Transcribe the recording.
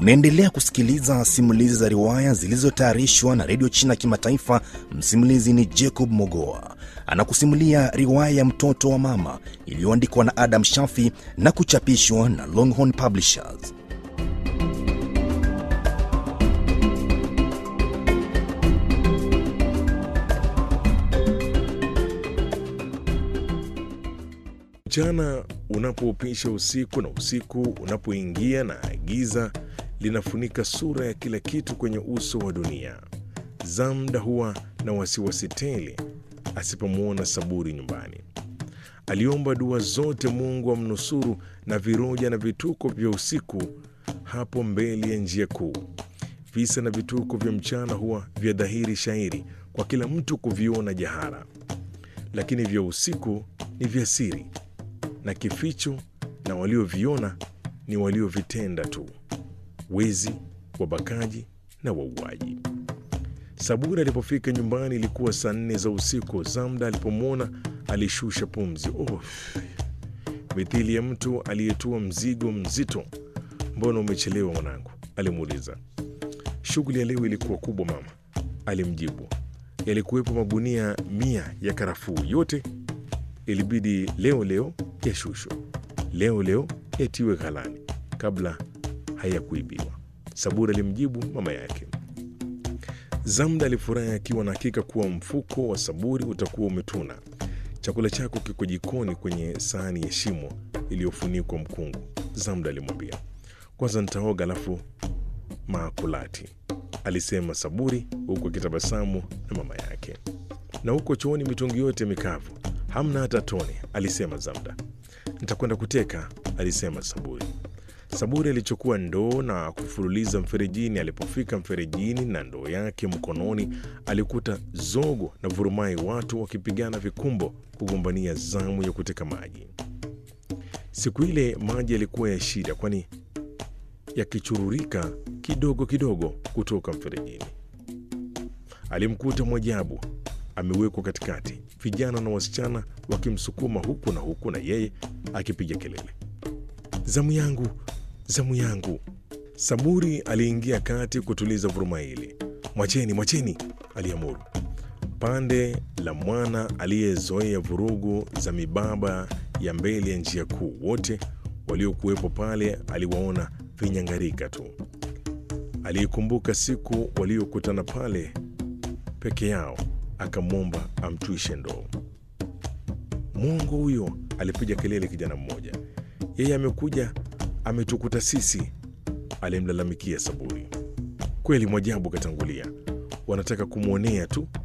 Unaendelea kusikiliza simulizi za riwaya zilizotayarishwa na redio China Kimataifa. Msimulizi ni Jacob Mogoa, anakusimulia riwaya ya mtoto wa mama iliyoandikwa na Adam Shafi na kuchapishwa na Longhorn Publishers. Mchana unapoupisha usiku na usiku unapoingia na giza linafunika sura ya kila kitu kwenye uso wa dunia, Zamda huwa na wasiwasi tele asipomwona Saburi nyumbani. Aliomba dua zote Mungu amnusuru na viroja na vituko vya usiku hapo mbele ya njia kuu. Visa na vituko vya mchana huwa vya dhahiri shairi kwa kila mtu kuviona jahara, lakini vya usiku ni vya siri na kificho, na walioviona ni waliovitenda tu: wezi, wabakaji na wauaji. Saburi alipofika nyumbani ilikuwa saa nne za usiku. Zamda alipomwona alishusha pumzi, oh, mithili ya mtu aliyetua mzigo mzito. Mbona umechelewa mwanangu? alimuuliza. Shughuli ya leo ilikuwa kubwa mama, alimjibu. Yalikuwepo magunia mia ya karafuu, yote ilibidi leo leo yashushwe, leo leo yatiwe ghalani kabla hayakuibiwa, Saburi alimjibu mama yake. Zamda alifurahi akiwa na hakika kuwa mfuko wa Saburi utakuwa umetuna. Chakula chako kiko jikoni kwenye sahani ya shimo iliyofunikwa mkungu, Zamda alimwambia. Kwanza nitaoga alafu maakulati, alisema Saburi huku akitabasamu na mama yake. Na huko chooni mitungi yote mikavu, hamna hata tone, alisema Zamda. Nitakwenda kuteka, alisema Saburi. Saburi alichukua ndoo na kufululiza mferejini. Alipofika mferejini na ndoo yake mkononi, alikuta zogo na vurumai, watu wakipigana vikumbo kugombania zamu ya kuteka maji. Siku ile maji yalikuwa ya shida, kwani yakichururika kidogo kidogo kutoka mferejini. Alimkuta Mwajabu amewekwa katikati, vijana na wasichana wakimsukuma huku na huku, na yeye akipiga kelele, zamu yangu, zamu yangu. Saburi aliingia kati kutuliza vuruma hili. Mwacheni, mwacheni, aliamuru. Pande la mwana aliyezoea vurugu za mibaba ya mbele ya njia kuu, wote waliokuwepo pale aliwaona vinyangarika tu. Aliikumbuka siku waliokutana pale peke yao, akamwomba amtwishe ndoo. Mwongo huyo, alipiga kelele kijana mmoja. Yeye amekuja ametukuta sisi, alimlalamikia Saburi. Kweli Mwajabu katangulia, wanataka kumwonea tu